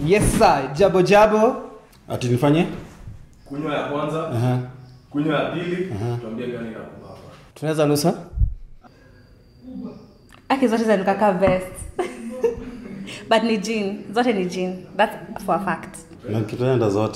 yes sir jabo jabo ati nifanye kunywa ya kwanza Aha. kunywa ya pili tuambie gani inakubamba tunaweza nusa aki zote zanikaka best but ni jean zote ni jean that's for a fact na nikipenda zote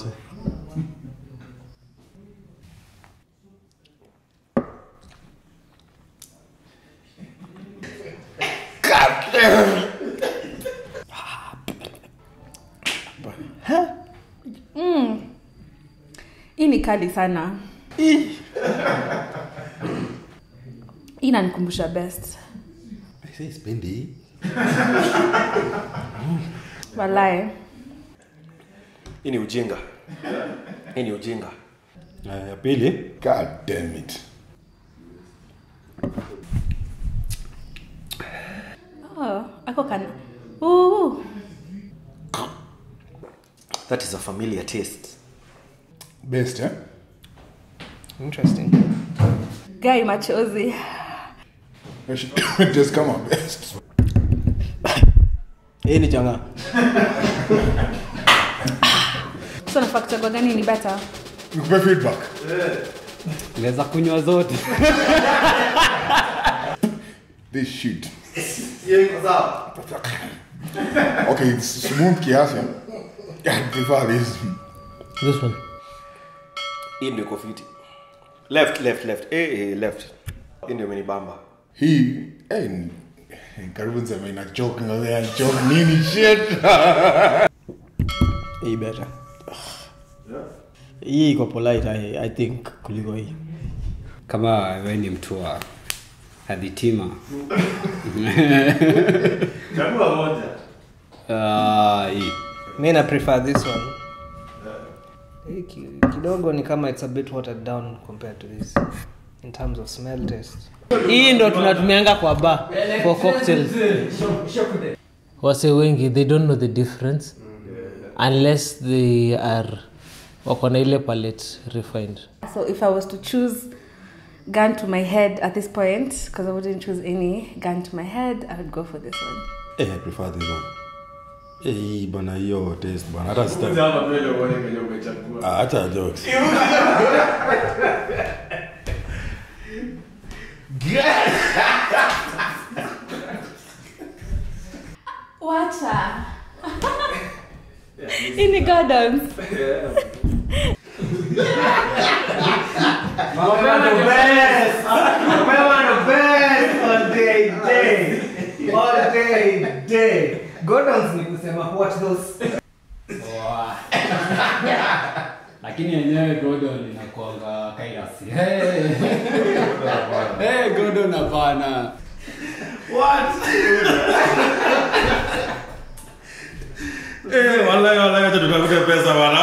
hii ni kali sana hii inanikumbusha best Aisee, sipendi hii walae hii ni ujinga hii ni ujinga Aya, ya pili God damn it. oh, ako kana Ooh. that is a familiar taste Best, eh? interesting gai machozi It should just come out best. hii ni changa so nafaa kuchagua gani ni better Nikupe feedback. naweza kunywa zote This shit. Okay, it's smooth kiasi. I prefer this. this one hii ndio iko fiti left left left eh, eh, left hii ndio imenibamba Hii, eh, ni- karibu niseme ina joke ngazea joke nini shit. hii better hii iko polite I, i think kuliko hii kama we ni mtu wa hadhitima chagua moja Ah, hii mi na prefer this one hii ki- kidogo ni kama it's a bit watered down compared to this in terms of smell taste hii ndo tunatumianga kwa bar for cocktails wase wengi they don't know the difference unless they are wako na ile palette refined so if i was to choose gun to my head at this point because i wouldn't choose any gun to my head i would go for this one eh, I prefer this one eh, hii bana hiyo taste bana hata sita hapa mbele uone kenye umechagua Ah, acha jokes wacha hii ni gardens Mapema ndo best. Mapema ndo best all day day. All day day. Gordons ni kusema what those lakini yenyewe godon inakuanga kairasi hey. hey, godon hapana eh, wallahi wallahi acha tutafute pesa bana